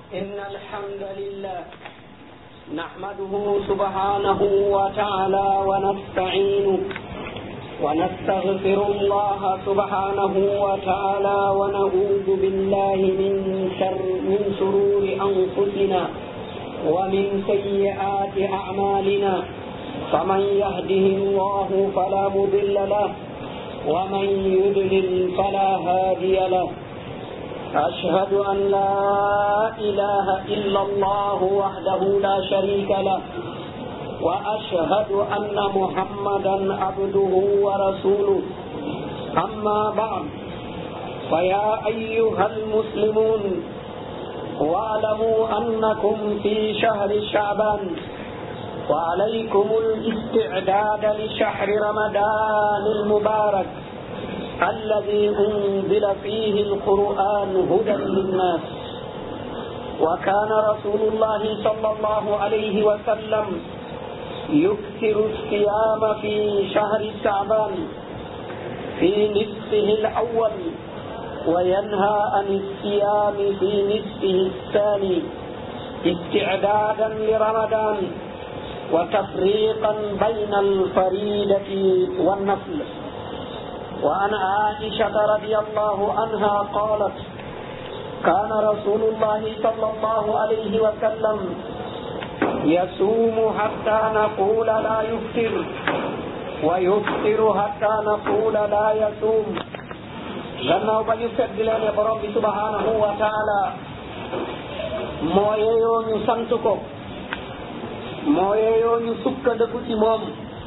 إن الحمد لله نحمده سبحانه وتعالى ونستعينه ونستغفر الله سبحانه وتعالى ونعوذ بالله من شر من شرور أنفسنا ومن سيئات أعمالنا فمن يهده الله فلا مضل له ومن يضلل فلا هادي له أشهد أن لا إله إلا الله وحده لا شريك له وأشهد أن محمدا عبده ورسوله أما بعد فيا أيها المسلمون واعلموا أنكم في شهر شعبان وعليكم الاستعداد لشهر رمضان المبارك الذي أنزل فيه القرآن هدى للناس وكان رسول الله صلى الله عليه وسلم يكثر الصيام في شهر شعبان في نصفه الأول وينهى عن الصيام في نصفه الثاني استعدادا لرمضان وتفريقا بين الفريدة والنفل وعن عائشة رضي الله عنها قالت كان رسول الله صلى الله عليه وسلم يصوم حتى نقول لا يفطر ويفطر حتى نقول لا يصوم gannaaw ba ñu feddlee ne borom bi subhanahu wa taala moo yeeyoo ñu sant ko moo yeeyoo ñu sukkandiku ci moom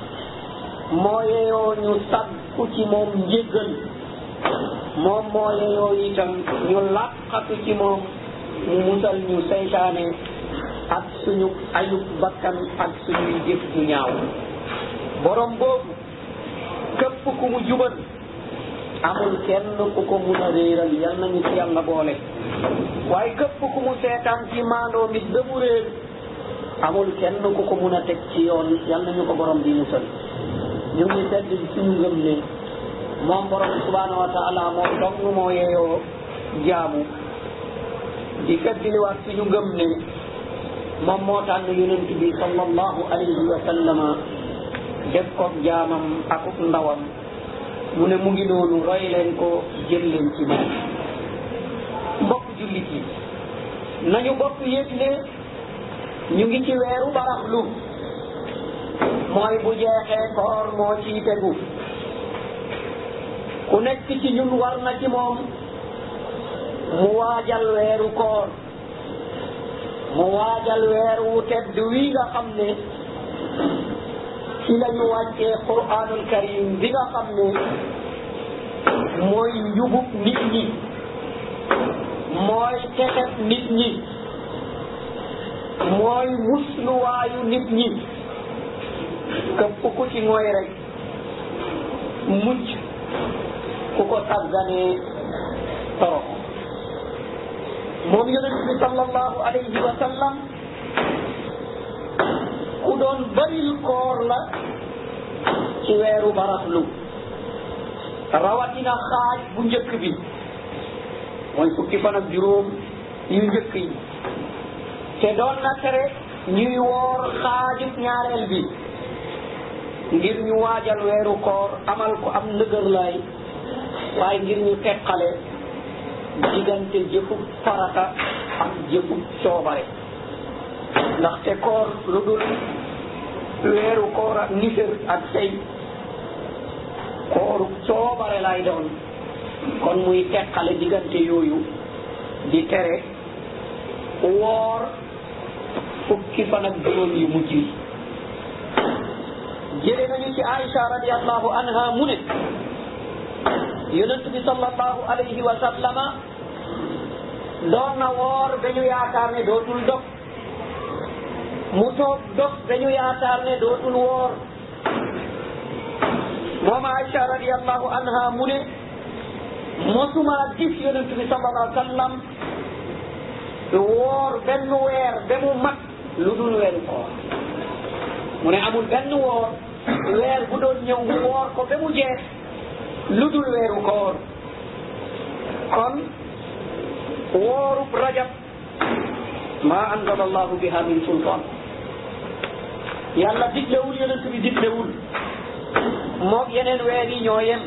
moo yeeyoo ñu sàkku ci moom njéggal moom moo yeeyoo itam ñu làqatu ci moom mu musal ñu seytaane ak suñu ayub bakkan ak suñuy jëf ju ñaaw borom boobu képp ku mu jubal amul kenn ku ko mun a réeral yal nañu ci yàlla boole waaye képp ku mu seetaan ci maandoo mit ba mu réer amul kenn ku ko mun a teg ci yoon yal nañu ko borom bi musal ñu ngi sedd suñu ngëm ne moom borom subhanahu wa taala moom dong moo yeeyoo jaamu di feddliwaat suñu ngëm ne moom moo tànn yonent bi sallallahu alayhi wa sallama def ko jaamam akuk ndawam mu ne mu ngi noonu roy leen ko jël leen ci moom mbokk jullit yi nañu bokk yëg ne ñu ngi ci weeru baraxlu mooy bu jeexee koor moo ciy tegu ku nekk ci ñun war na ci moom mu waajal weeru koor mu waajal weer wu tedd wi nga xam ne ci lañu wàccee quraanul karim bi nga xam ne mooy njubub nit ñi mooy texet nit ñi mooy musluwaayu nit ñi képp ku ci mooy rek mucc ku ko sàgganee torox moom yonent bi sallallahu alayhi wa sallam ku doon baril koor la ci weeru baraxlu rawatina xaaj bu njëkk bi mooy fukki fan ak juróom yu njëkk yi te doon na tere ñuy woor xaajub ñaareel bi ngir ñu waajal weeru koor amal ko am ndëgër laay waaye ngir ñu teqale diggante jëfu farata ak jëfu coobare ndaxte koor lu dul weeru koor ak nisër ak sey kooru coobare lay doon kon muy teqale diggante yooyu di tere woor fukki fan ak juróom yu mujj yi jële nañu ci Aïcha radiallahu anha mu ne yonent bi sallallahu alayhi wa sallama doon na woor dañu yaakaar ne dootul dog mu toog dog dañu yaakaar ne dootul woor moom Aïcha radiallahu anha mu ne mosuma gis yonent bi sallallahu alayhi wa sallam woor benn weer ba mu mat lu dul weeru koor mu ne amul benn woor weer bu doon ñëw mu woor ko ba mu jeex lu dul weeru koor kon woorub rajab ma anzala allahu biha min sultan yàlla diglewul yonent bi diglewul moog yeneen weer yi ñoo yem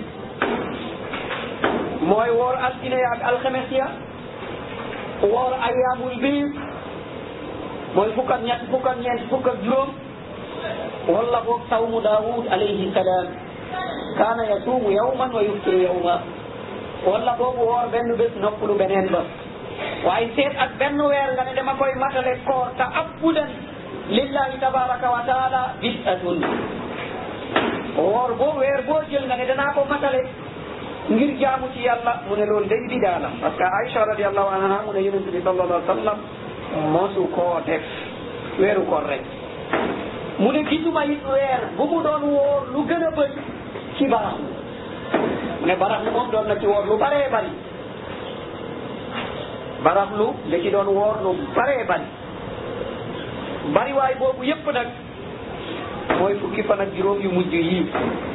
mooy woor altine ya ak alxames ya woor ayaamul biir mooy fukk ak ñett fukk ak ñeent fukk ak juróom wala boog sawmu daawud alayhi salaam kaana yasuumu yawman wa yuftiru yawma wala boog woor benn bés noppalu beneen ba waaye seet ak benn weer nga ne dama koy matale koor ta abbudan lillahi tabaraka wa taala bid'atun woor boo weer boo jël nga ne danaa ko matale ngir jaamu ci yàlla mu ne loolu day bidaa la parce que Aïcha radiallahu anha mu ne yonente bi sallallahu alayhi wa sallam mosu koo def weeru koor rek mu ne gisuma it weer bu mu doon woor lu gën a bëri ci baraxlu mu ne baraxlu moom doon na ci woor lu baree bari baraxlu da ci doon woor lu baree bari bariwaay boobu yépp nag mooy fukki fan ak juróom yu mujj yii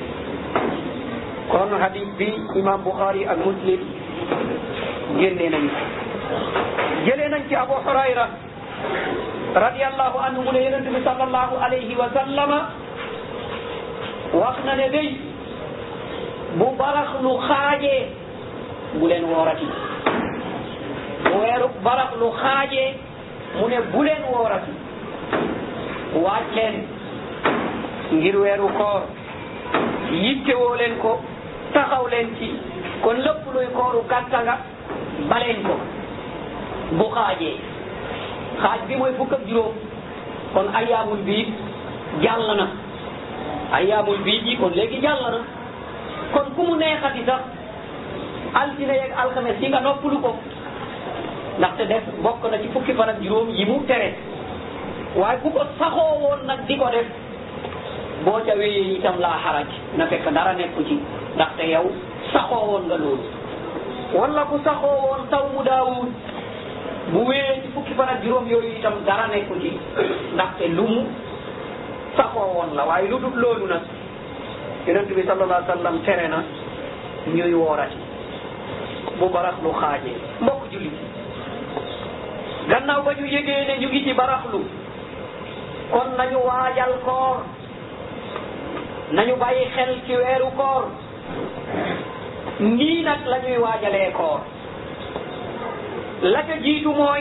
kon hadith bi imam Bukhari ak Muslim génnee nañu jëlee nañ ci Abu Hurayra radiyallahu anhu mu ne yonent bi sallallahu alayhi wa sallama wax na ne day bu baraxlu xaajee bu leen woorati bu weeru baraxlu xaajee mu ne bu leen woorati waaj leen ngir weeru koor yittewoo leen ko taxaw leen ci kon lépp luy kooru gàtta nga baleen ko bu xaajee xaaj bi mooy fukk ak juróom kon ayaamul biid jàll na ayaamul biid yi kon léegi jàll na kon ku mu neexati sax altine yeeg alxames yi nga noppalu ko ndaxte def bokk na ci fukki fan ak juróom yi mu tere waaye bu ko saxoo woon nag di ko def boo ca wéyee itam laa xaraj na fekk dara nekku ci ndaxte yow saxoo woon nga loolu wala ku saxoo woon taw mu daawud bu wéyee ci fukki fan ak juróom yooyu itam dara nekku ci ndaxte lu mu saxoo woon la waaye lu dul loolu nag yonent bi sallallahu alayhi wa sallam tere na ñuy woorati bu baraxlu xaajee mbokk jullit gannaaw ba ñu yëgee ne ñu ngi ci baraxlu kon nañu waajal koor nañu bàyyi xel ci weeru koor nii nag la ñuy waajalee koor la ca jiitu mooy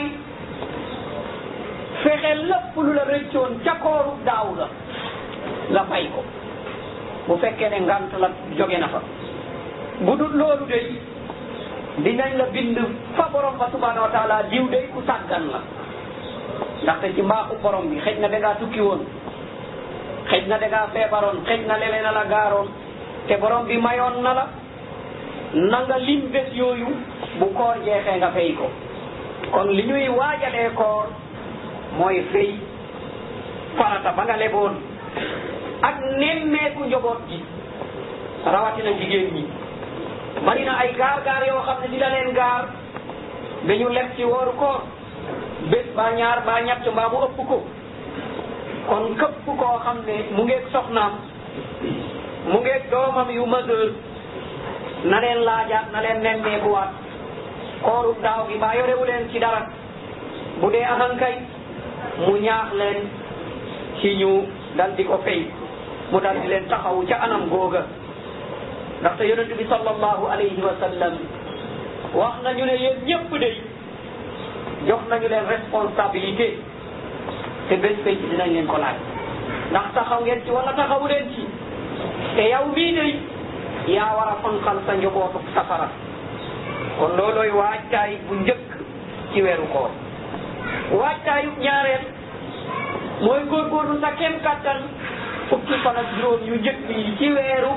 fexe lépp lu la rëccoon ca kooru daaw la nga fay ko bu fekkee ne ngant la jóge na fa bu dul loolu day dinañ la bind fa borom ba subhanahu wa taala diw day ku sàggan la ndaxte ci mbaaxu borom bi xëj na dangaa tukki woon xëj na dangaa feebaroon xëj na leneen a la gaaroon te borom bi mayoon na la na nga lim bés yooyu bu koor jeexee nga fay ko kon li ñuy waajalee koor mooy fay farata ba nga leboon ak nemmeeku njaboot gi rawatina jigéen ñi bari na ay gaar gaar yoo xam ne dina leen gaar dañu leb ci wooru koor bés ba ñaar ba ñett mbaa mu ëpp ko kon këpp koo xam ne mu ngeeg soxnaam mu ngeeg doomam yu majeur na leen laajaat na leen nemmeekuwaat kooru daaw gi mbaa yorewu leen ci dara bu dee ahankay mu ñaax leen ci ñu dal di ko fay mu dal di leen taxawu ca anam googa ndaxte yonent bi sallallahu alayhi wa sallam wax nañu ne yéen ñëpp de jox nañu leen responsabilité te bés fay ci dinañ leen ko laaj ndax taxaw ngeen ci wala taxawu leen ci te yow mii de yaa war a fanqal sa njobootu safara kon loolooy waajtaay bu njëkk ci weeru koor waajtaayu ñaareel mooy góorgóorlu sa kem kattan fukki fan ak juróom yu njëkk yi ci weeru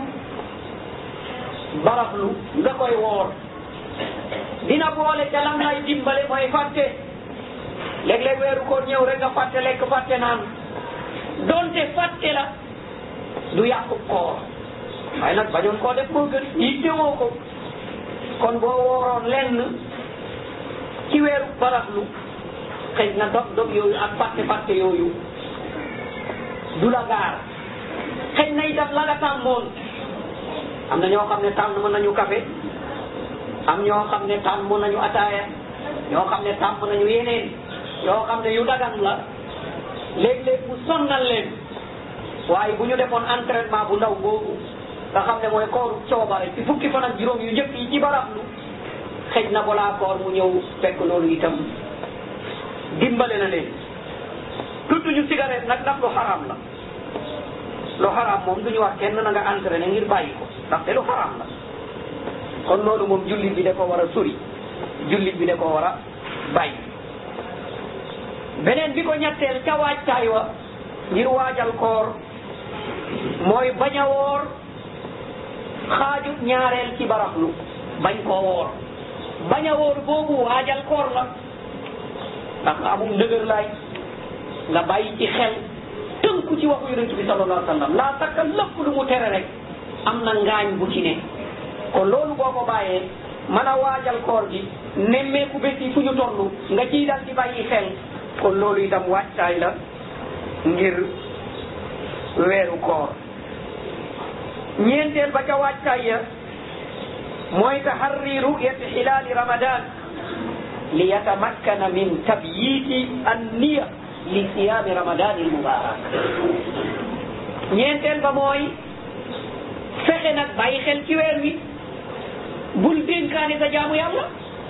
baraxlu nga koy woor dina boole ca lam lay dimbale mooy fàtte léeg-léeg weeru koor ñëw rek nga fàtte lekk fàtte naan donte fàtte la du yàqu koor waaye nag bañoon koo def moo gën yittewoo ko kon boo wooroon lenn ci weeru baraxlu xëy na dog dog yooyu ak fàtte fàtte yooyu du la gaar xëy na itam la nga tàmmoon am na ñoo xam ne tàmm nañu café am ñoo xam ne tàmm nañu ataaya ñoo xam ne tàmm nañu yeneen yoo xam ne yu dagan la léeg-léeg mu sonnal leen waaye bu ñu defoon entraînement bu ndaw boobu nga xam ne mooy kooru coobare ci fukki fan ak juróom yu njëkk yi ci barablu xëj na balaa koor mu ñëw fekk loolu itam dimbale na leen tudd ñu cigarette nag ndax lu xaraam la lu xaraam moom du ñu wax kenn na nga entraîné ngir bàyyi ko ndaxte lu xaraam la kon loolu moom jullit bi da ko war a sori jullit bi da ko war a bàyyi beneen bi ko ñetteel ca waajtaay wa ngir waajal koor mooy bañ a woor xaaju ñaareel ci baraxlu bañ koo woor bañ a woor boobu waajal koor la ndax nga amul ndëgër laay nga bàyyi ci xel tënku ci waxu yonent bi sallallahu alayhi wa sallam laa takka lépp lu mu tere rek am na ngaañ bu ci ne kon loolu boo ko bàyyee mën a waajal koor gi nemmeeku bés yi fu ñu toll nga ciy dal di bàyyi xel kon loolu itam wàccaay la ngir weeru koor ñeenteel ba ca wàccaay ya mooy taharri ru'yati hilaali ramadan li yatamakkana min tabyiti anniya li siyaami ramadani almubarak ñeenteel ba mooy fexe nag bàyyi xel ci weer wi bul dénkaane sa jaamu yàlla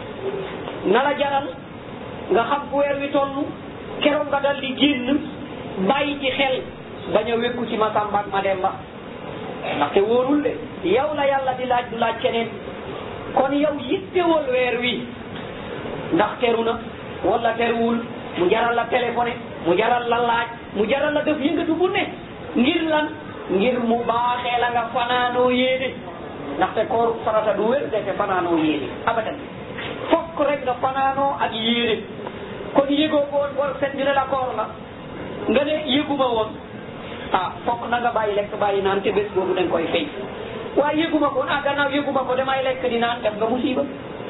na la jaral nga xam fu weer wi toll keroog nga dal di génn bàyyi ci xel bañ a wékku ci ma Samba ak ma Demba ndaxte wóorul de yow la yàlla di laaj du laaj keneen kon yow yittewol weer wi ndax teru na wala teruwul mu jaral la téléphoné mu jaral la laaj mu jaral la def yëngatu bu ne ngir lan ngir mu baaxee la nga fanaanoo yéene ndaxte koor farata du wér defe fanaanoo yéene abadan fokk rek nga fanaanoo ak yéene kon yëgoo ko woon boo set ñu ne la koor la nga ne yëguma woon ah fokk na nga bàyyi lekk bàyyi naan te bés boobu dañ koy fay waaye yëguma ko ah gannaaw yëguma ko damay lekk di naan def nga musiba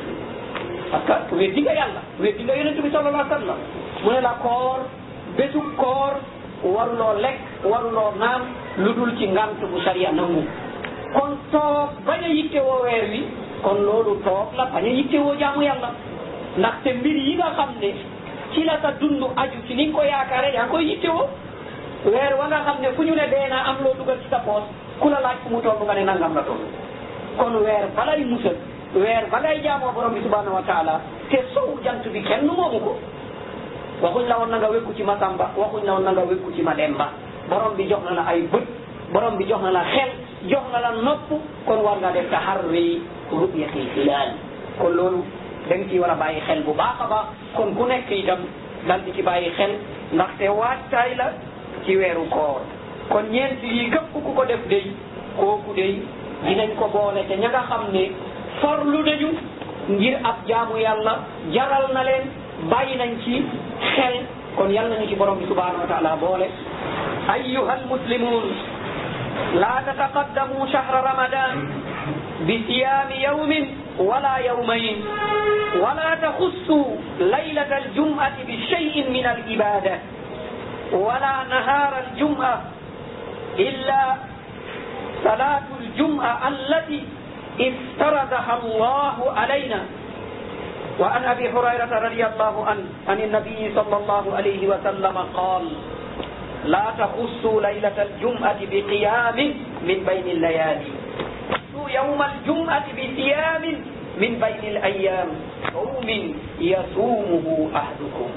parce que weddi nga yàlla weddi nga yonent bi sallallahu alayhi wa sallam mu ne la koor bésu koor waruloo lekk waruloo naan lu dul ci ngant bu sariya nangu kon toog bañ a yittewoo weer wi kon loolu toog la bañ a yittewoo jaamu yàlla ndaxte mbir yi nga xam ne ci la sa dund aju ci ni nga ko yaakaare yaa koy yittewoo weer wa nga xam ne fu ñu ne dee naa am loo dugal ci sa poos ku la laaj fu mu toll nga ne nangam la toll kon weer balay musal weer ba ngay jaamoo borom bi subhanahu wa taala te sow jant bi kenn moomu ko waxuñ la woon na nga wékku ci ma Samba waxuñ la woon na nga wékku ci ma Demba borom bi jox na la ay bët borom bi jox na la xel jox na la nopp kon war nga def taharri ru'yatil hilal kon loolu da nga ciy war a bàyyi xel bu baax a baax kon ku nekk itam dal di ci bàyyi xel ndaxte waajtaay la ci weeru koor kon ñeent yi képp ku ko def day kooku day dinañ ko boole te ña nga xam ne farlu nañu ngir ab jaamu yàlla jaral na leen bàyyi nañ ci xel kon yal nañu ci borom bi subhanahu wa taala boole ayuha almuslimun la tataqaddamu shahra ramadan بصيام يوم ولا يومين ولا تخصوا ليلة الجمعة بشيء من العبادة ولا نهار الجمعة إلا صلاة الجمعة التي افترضها الله علينا وعن أبي هريرة رضي الله عنه عن النبي صلى الله عليه وسلم قال لا تخصوا ليلة الجمعة بقيام من بين الليالي يوم الجمعة بصيام من بين الأيام صوم يصومه أحدكم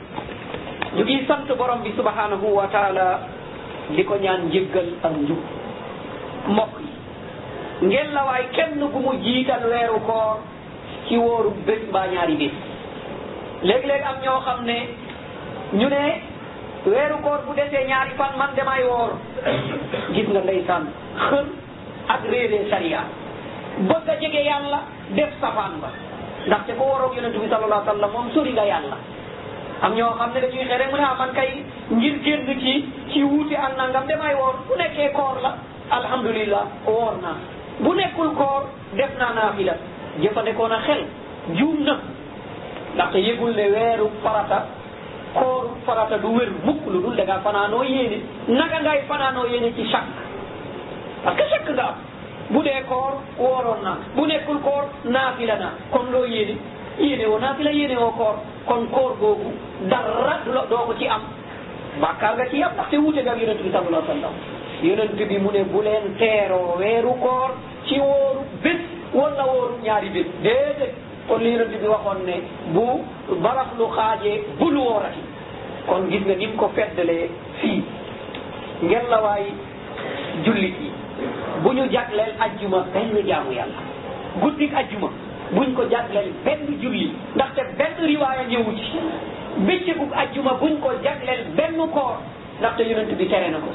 ñu ngi sant borom bi subhanahu wa taala di ko ñaan njëggal ak njub mbokk yi ngeen la waay kenn bu mu jiital weeru koor ci wóoru bés mbaa ñaari bés léeg-léeg am ñoo xam ne ñu ne weeru koor bu desee ñaari fan man damay woor gis nga ndeysaan xër ak réeree sariya bëgg a jege yàlla def safaan ba ndaxte ko waroog yonentu bi sallallahu alayhi wa sallam moom sori nga yàlla am ñoo xam ne dañuy xere mu ne ah man kay ngir génn ci ci wuute ak nangam damay woor bu nekkee koor la alhamdulillah woor naa bu nekkul koor def naa naafila jëfandikoo na xel juum na ndaxte yëgul ne weeru farata kooru farata du wér mukk lu dul da ngaa fanaanoo yéene naka ngay fanaanoo yéene ci chaque parce que chaque nga am bu dee koor wooroon naa bu nekkul koor naafila naa kon loo yéene yéene woo naa fi la yéene woo koor kon koor googu dara du la doo ko ci am bàkkaar nga ci am ndaxte wuute nga ak yonent bi sallallahu alayhi wa sallam yonent bi mu ne bu leen teeroo weeru koor ci wóoru bés wala wóoru ñaari bés déedéet kon li yonent bi waxoon ne bu barax lu xaajee bul woorati kon gis nga ni mu ko feddalee fii ngeen la waay jullit yi bu ñu jagleel ajjuma benn jaamu yàlla guddik ajjuma buñ ko jagleel benn julli ndaxte benn riwaaya ñëwu ci bëccëgug ajjuma buñ ko jagleel benn koor ndaxte yonent bi tere na ko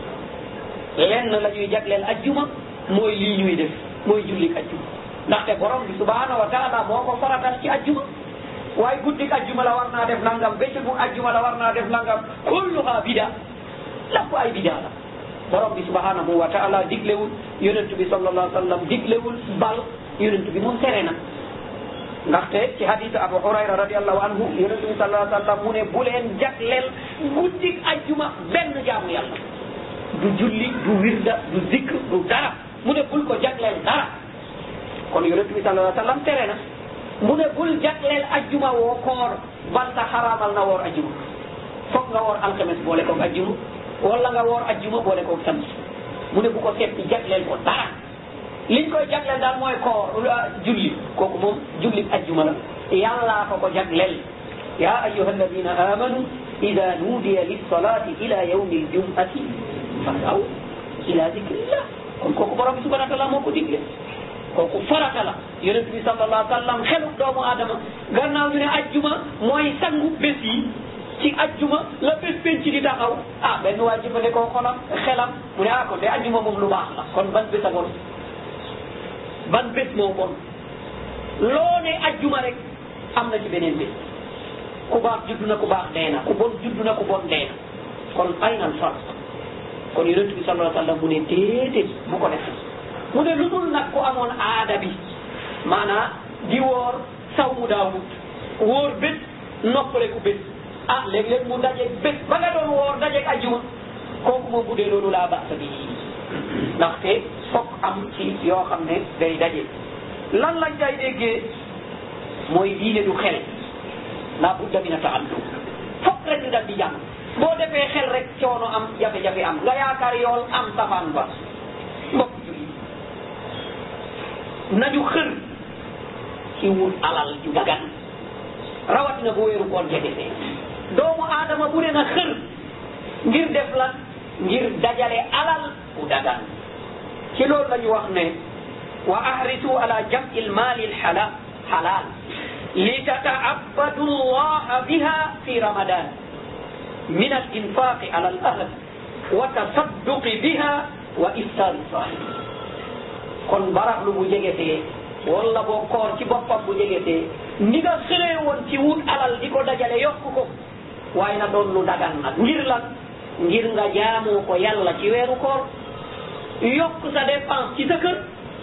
lenn la ñuy jagleel ajjuma mooy lii ñuy def mooy jullik ajjuma ndaxte borom bi subhanahu wa taala moo ko faratal ci ajjuma waaye guddik ajjuma la war naa def nangam bëccëgug ajjuma la war naa def nangam kulluha bida lépp ay bida la borom bi subhanahu wa taala diglewul yonent bi sallallahu alayhi wa sallam diglewul bal yonent bi moom tere na ndaxte ci hadith abu hurayra radiallahu anhu yonent bi sallallahu alayhi wa sallam mu ne bu leen jagleel guddik ajjuma benn jaamu yàlla du julli du wirda du zikr du dara mu ne bul ko jagleel dara kon yonent bi sallallahu alayhi wa sallam tere na mu ne bul jagleel ajjuma woo koor bal sa xaraamal na woor ajjuma foog nga woor alxames boole koog ajjuma wala nga woor ajjuma boole koog samedi mu ne bu ko seppi jagleel ko dara liñ koy jagleel daal mooy koor julli kooku moom julli ajjuma la yàllaa ko ko jagleel ya ayuha alladina amanu ida nuudiya lissalati ila yawmi aljumati fasaw ila zikrillah kon kooku borom bi subhanahu wa taala moo ko digle kooku farata la yonent bi sallallahu alayhi wa sallam xelu doomu aadama gannaaw ñu ne ajjuma mooy sangu bés yi ci ajjuma la bés penc di taxaw ah benn waa jëfandikoo xolam xelam mu ne ah kon de ajjuma moom lu baax la kon ban bés a bon ban bés moo bon loo ne ajjuma rek am na ci beneen bés ku baax judd na ku baax dee na ku bon judd na ku bon dee na kon ay nan far kon yonent bi sallallahu alayhi wa sallam mu ne déedéet bu ko def mu ne lu dul nag ku amoon aada bi maanaam di woor saw mu daawut wóor bés noppale ku bés ah léeg-léeg mu dajeeg bés ba nga doon woor dajeeg ajjuma kooku moom bu dee loolu laa baax bi ndaxte fokk am ci yoo xam ne day daje lan lañ day déggee mooy diine du xel laa budda min a taallum fokk rek ñu dal di jàng boo defee xel rek coono am jafe-jafe am nga yaakaar yool am safaan ba mbokk julli nañu xër ci wut alal ju dagan rawatina bu weeru koor jegesee doomu aadama bu ne na xër ngir def lan ngir dajale alal bu dagan ci loolu la ñu wax ne wa ahrisu ala jam'i almali alhalal halal li tata'abbadu Allah biha fi ramadan min al-infaq ala al-ahl wa tasadduq biha wa iftar sahih kon baraxlu bu jegetee wala boo koor ci boppam bu jegetee ni nga xëree woon ci wut alal di ko dajale yokk ko waaye na doon lu dagan nag ngir lan ngir nga jaamoo ko yàlla ci weeru koor yokk sa dépense ci sa kër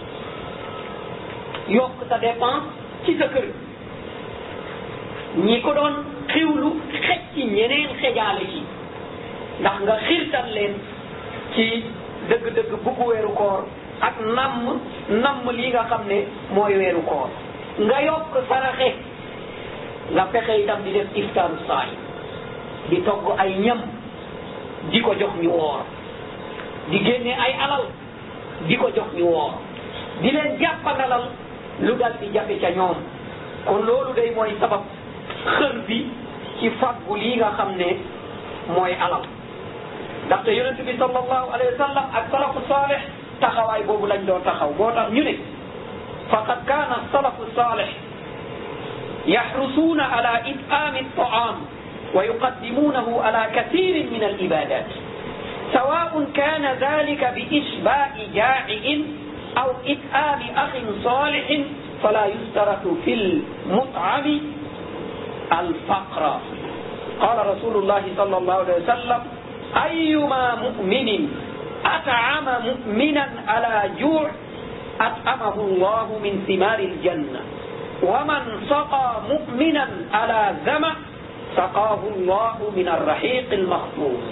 yokk sa dépense ci sa kër ñi ko doon xiwlu xej ci ñeneen xejaale ci ndax nga xiirtal leen ci dëgg-dëgg bugg weeru koor ak namm namm lii nga xam ne mooy weeru koor nga yokk saraxe nga fexe itam di def iftaaru saay di togg ay ñam di ko jox ñu woor di génne ay alal di ko jox ñu woor di leen jàppandalal lu dal di jafe ca ñoom kon loolu day mooy sabab xër bi ci faggu lii nga xam ne mooy alal ndaxte yonent bi sallallahu alayhi wa sallam ak salafu salih taxawaay boobu lañ doon taxaw boo tax ñu ne faqad kaana salafu salih yaxrusuuna ala it'aami at-ta'aam wa yuqaddimuunahu ala kathiirin min al-ibaadaat سواء كان ذلك بإشباع جائع أو إطعام أخ صالح فلا يشترط في المطعم الفقر قال رسول الله صلى الله عليه وسلم أيما مؤمن أطعم مؤمنا على جوع أطعمه الله من ثمار الجنة ومن سقى مؤمنا على ذمأ سقاه الله من الرحيق المخفوف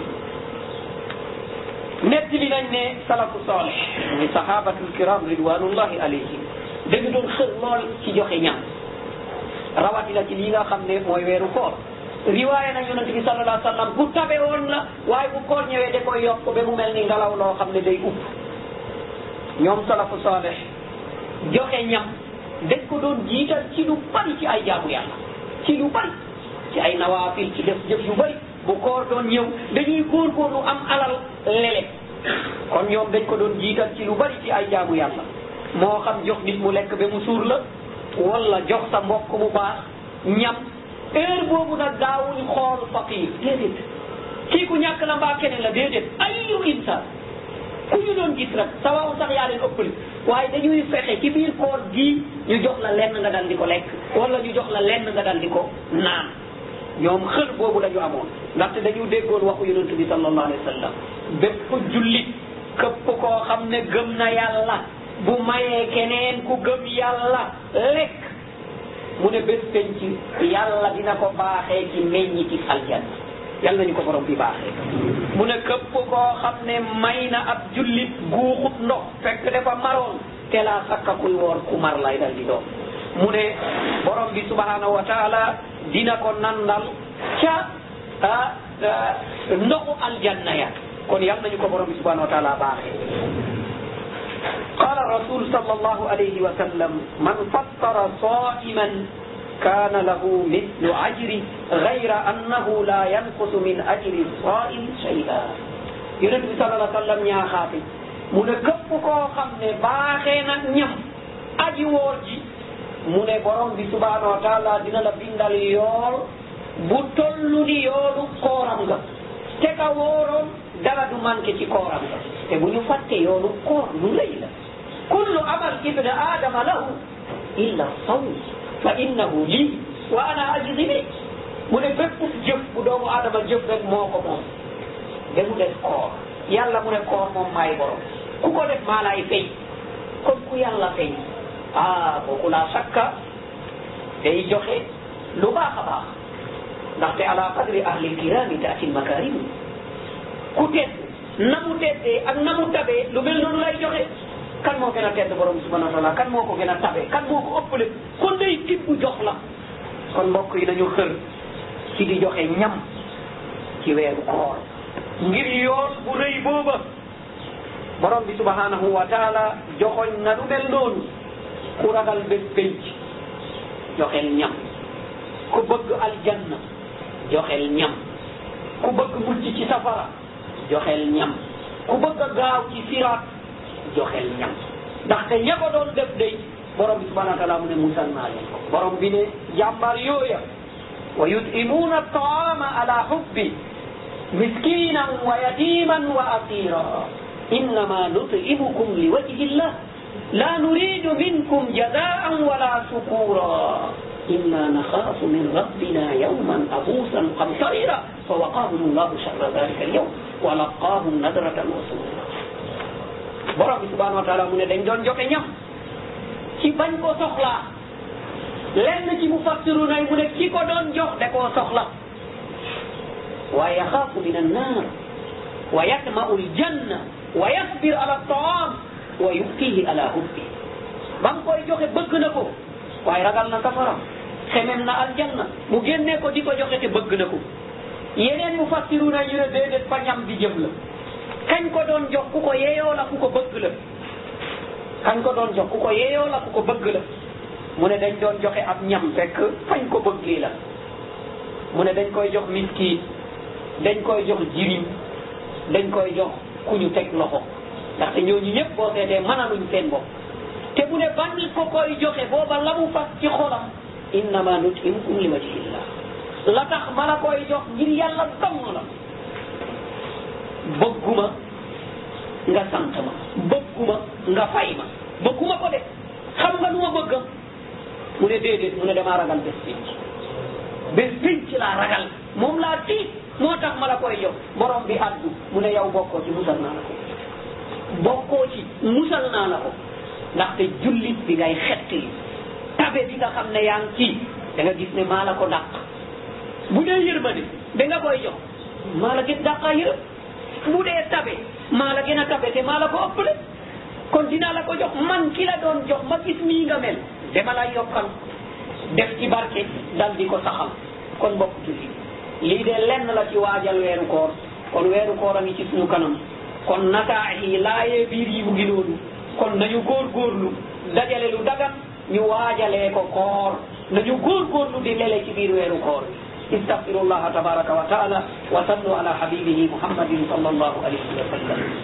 nettali nañ ne salafu salih muy sahabatul kiram ridwanullahi alayhim dañu doon xër lool ci joxe ñam rawatina ci lii nga xam ne mooy weeru koor riwaaya na yonent bi sallallahu alayhi wa sallam bu tabe woon la waaye bu koor ñëwee da koy yokk ba mu mel ni ngelaw loo xam ne day upp ñoom salafu saaleh joxe ñam dañ ko doon jiital ci lu bari ci ay jaamu yàlla ci lu bari ci ay nawaafil ci def jëf yu bari bu koor doon ñëw dañuy góorgóorlu am alal lele kon ñoom dañ ko doon jiital ci lu bari ci ay jaamu yàlla moo xam jox nit mu lekk ba mu suur la wala jox sa mbokk mu baax ñam heure boobu nag daawuñ xool faqir déedéet kii ku ñàkk la mbaa keneen la déedéet ayu insan ku ñu doon gis rek sa waaw sax yaa leen ëppali waaye dañuy fexe ci biir koor gii ñu jox la lenn nga dal di ko lekk wala ñu jox la lenn nga dal di ko naan ñoom xër boobu la ñu amoon ndaxte dañu déggoon waxu yonent bi sallallahu alayhi wa sallam bépp jullit këpp koo xam ne gëm na yàlla bu mayee keneen ku gëm yàlla lekk mu ne bés penc yàlla dina ko baaxee ci meññiti aljanna yàlla nañu ko borom bi baaxee mu ne këpp koo xam ne may na ab jullit guuxut ndox fekk dafa maroon te laa sakka kuy woor ku mar lay dal di doon mu ne borom bi subhanahu wa taala dina ko nandal ca ndoxu aljanna ya kon yàlla nañu ko borom bi subhanahu wa taala baaxee قال الرسول صلى الله عليه وسلم من فطر صائما كان له مثل أجره غير أنه لا ينقص من أجر الصائم شيئا yonent bi sallallahu alayhi wa sallam ñaaxaate mu ne képp koo xam ne baaxee nag ñam aji woor ji mu ne borom bi subhanahu wa taala dina la bindal yool bu tollu ni yoolu kooram nga te ka wooroon dara du manqué ci kooram nga te bu ñu fàtte yoolu koor lu lay la kullu amal ibn adama lahu illa sawm fa innahu lii wa ana ajzi bi mu ne bépp jëf bu doomu adama jëf rek moo ko moom ba mu des koor yàlla mu ne koor moom maay borom ku ko def maa laay fay kon ku yàlla fay ah kooku laa sakka day joxe lu baax a baax ndaxte ala qadri ahli kirami taati makarim ku tedd na mu teddee ak na mu tabee lu mel noonu lay joxe kan moo gën a tedd borom subhanahu wa taala kan moo ko gën a tabe kan moo ko ëppale kon day tibb jox la kon mbokk yi nañu xër ci di joxe ñam ci weeru koor ngir yoon bu rëy booba borom bi subhanahu wa taala joxoñ na lu mel noonu ku ragal bés pénc joxel ñam ku bëgg aljanna joxel ñam ku bëgg mucc ci safara joxel ñam ku bëgg a gaaw ci siraat joxel ñam ndaxte ña ko doon def day borom bi subhanahu wa taala mu ne musal naa leen ko borom bi ne jàmbar yooya wa yutimuuna taama ala hubbi miskinan wa yatiman wa asira innama nutimukum li wajhi llah la nuridu minkum jazaan wala shukura inna nakhafu min rabbina yawman abuusan qamtarira fa waqahum llahu sharra dhalika alyawm wa laqahum nadratan wa surura borom bi subhanahu wa taala mu ne dañ doon joxe ñam ci bañ ko soxlaa lenn ci mufassiru nay mu ne ki ko doon jox da koo soxla wa yaxaafu min annar wa yatma'u aljanna wa yasbir ala taam wa yubkihi ala hubbi ba mu koy joxe bëgg na ko waaye ragal na safara xemem na aljanna mu génnee ko di ko joxe te bëgg na ko yeneen mufassiru nay ñu ne déedéet fa ñam di jëm la kañ ko doon jox ku ko yeeyoo la ku ko bëgg la kañ ko doon jox ku ko yeeyoo la ku ko bëgg la mu ne dañ doon joxe ab ñam fekk fañ ko bëggee la mu ne dañ koy jox miskiin dañ koy jox jirim dañ koy jox ku ñu teg loxo ndaxte ñooñu ñëpp boo seetee mënaluñ seen bopp te bu ne ban ko koy joxe booba la mu fas ci xolam innama nutimukum li wajhillah la tax ma la koy jox ngir yàlla dong la bëgguma nga sant ma bëgguma nga fay ma bëgguma ko de xam nga nu ma bëggam mu ne déedéet mu ne damaa ragal bés pinc bés pinc laa ragal moom laa tiit moo tax ma la koy jox borom bi addu mu ne yow bokkoo ci musal naa la ko bokkoo ci musal naa la ko ndaxte jullit bi ngay xetti tabe bi nga xam ne yaa ngi ci da nga gis ne maa la ko dàq bu dee yërmande da nga koy jox maa la gën dàqaa yërëm bu dee tabe maa la gën a tabe te maa la ko ëppale kon dinaa la ko jox man ki la doon jox ma gis nii nga mel dama la yokkal def ci barke dal di ko saxal kon mbokk julli lii de lenn la ci waajal weeru koor kon weeru koor a ngi ci suñu kanam kon nataax yi laayee biir yi mu ngi noonu kon nañu góorgóorlu dajale lu dagan ñu waajalee ko koor nañu góorgóorlu di lele ci biir weeru koor استغفر الله تبارك وتعالى وصلوا على حبيبه محمد صلى الله عليه وسلم